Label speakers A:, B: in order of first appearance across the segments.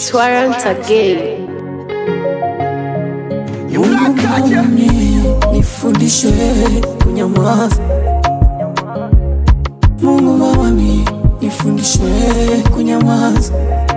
A: It's warrant again.
B: Mungu mami, nifundishe kunyamaza. Mungu mami, nifundishe kunyamaza.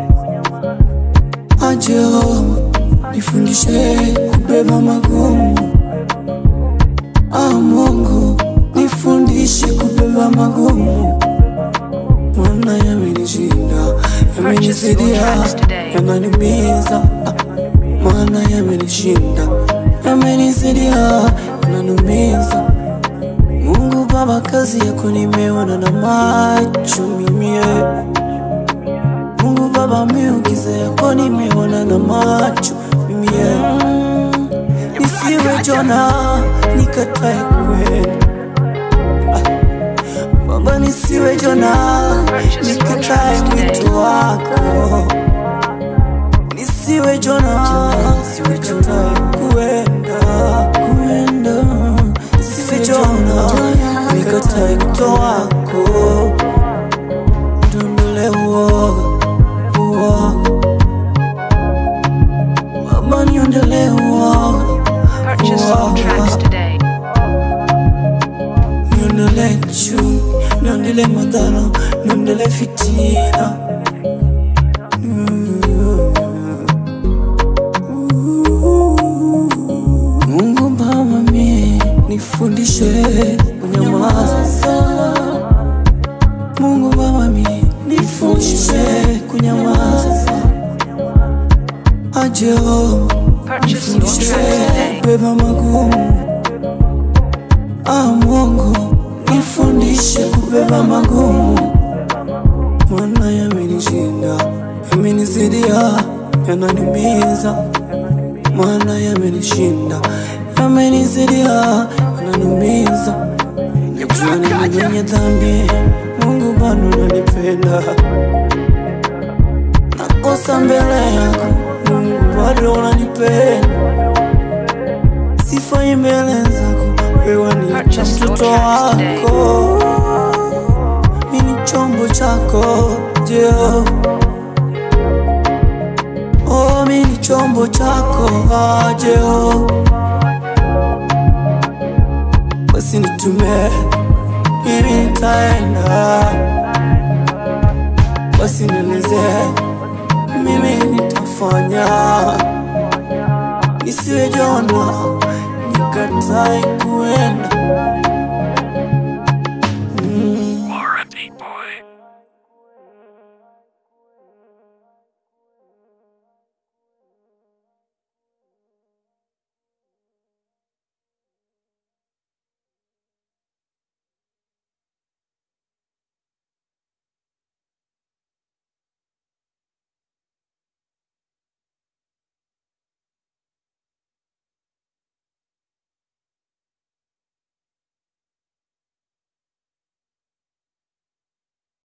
B: Ajo, nifundishe kubeba magumu. Ah, Mungu, nifundishe kubeba magumu. Maana yamenishinda, yamenizidia, yananiumiza. Ah, maana yamenishinda, yamenizidia, yananumiza. Mungu Baba, kazi yako nimeona na macho mimi. Mungu Baba, miujiza yako nimeona na macho mimi. Mm, Nisiwe Jona nikatae kwenda Baba, nisiwe Jona nikatae mwito wako nisiwe Jona, nisiwe Jona kuenda kuenda, nisiwe Jona nikatae mwito wako, ndondole uoga uoga, Baba niondole uoga
C: Purchase all tracks today.
B: niondole chuki, niondole madhara, niondole fitina Mungu Baba mie nifundishe kunyamaza. Mungu Baba mie nifundishe kunyamaza. Ajo
C: Purchase your tracks
B: nifundishe
C: today.
B: beba magumu. Ah, Mungu nifundishe kubeba magumu, maana yamenishinda, yamenizidia, yananiumiza maana yamenishinda, yamenizidia, yananumiza. Najua ni mwenye dhambi, Mungu bado unanipenda. Nakosa mbele yako, Mungu bado unanipenda. Sifai mbele zako, wewe ni cha mtoto wako, mimi ni chombo chako, Jehova. Oh, mimi ni chombo chako Jehova, basi nitume, mimi nitaenda, basi nieleze, mimi nitafanya, nisiwe Jona nikatae kuenda